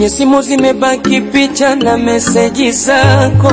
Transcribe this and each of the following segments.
kwenye simu zimebaki picha na meseji zako,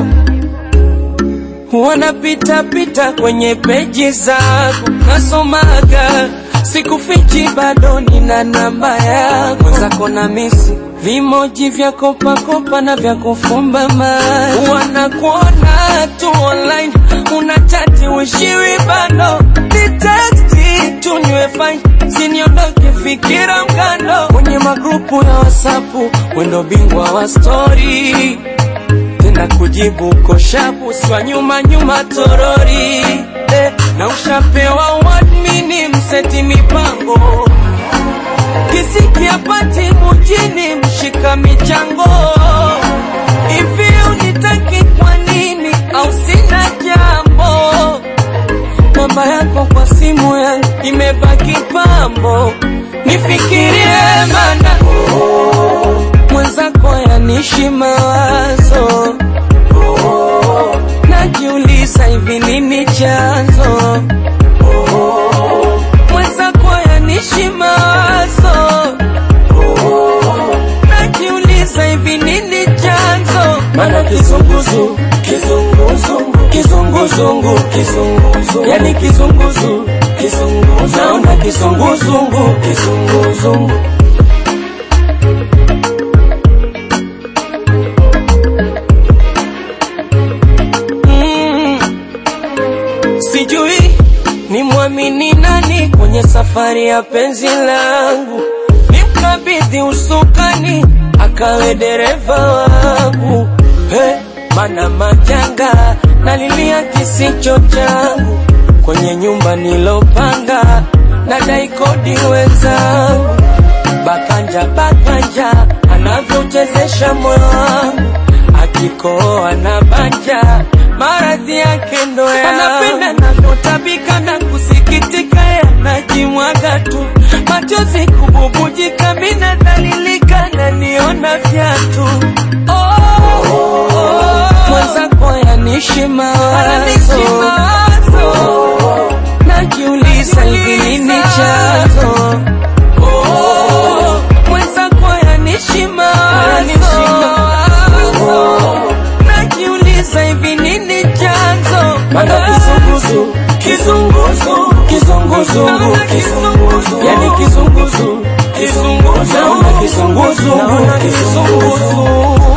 wanapita pita kwenye peji zako, nasomaga sikufichi, bado nina namba yako, mwenzako na misi vimoji vya kopakopa na vya kufumba macho, wanakuona tu online, unachati wishiwi bado ni teksti tunywe fine, siniondoke fikira mkando kwenye magrupu ya wasapu, wendo bingwa wa stori tena kujibu koshapu swa nyuma nyuma torori eh, na ushapewa wadmini mseti mipango kisikia pati mujini mshika michango hivi unitaki kwa nini au sina jambo namba yako kwa simu yangu imebaki pambo nifikirie mana mwenzako yanishi mawazo najiuliza hivi nini chanzo mwenzako yanishi mawazo najiuliza hivi nini chanzo mana kizunguzu kizunguzungu kizunguzungu kizunguzungu yani kizunguzu kizunguzungu naona kizunguzungu kizunguzungu Mm. Sijui ni mwamini nani kwenye safari ya penzi langu, nimkabidhi usukani akawe dereva wangu. Hey, mana majanga nalilia kisicho changu kwenye nyumba nilopanga, nadai kodi wenzangu bakanja bakanja anavyochezesha moyo wangu akikoa na banja maradhi yake ndo ya anapenda navyotabika na kusikitika yanajimwaga tu machozi kububujika mina dalilika na niona vyatu oh, oh, oh. mwenzako yanishi mawazo najiuliza hivi nini chanzo Oh, mwenzako yanishi mawazo najiuliza hivi nini chanzo Mana kizunguzu, kizunguzu kizunguzungu, kizunguzu, yani kizunguzu, kizunguzu naona kizunguzungu, naona kizunguzu. kizunguzu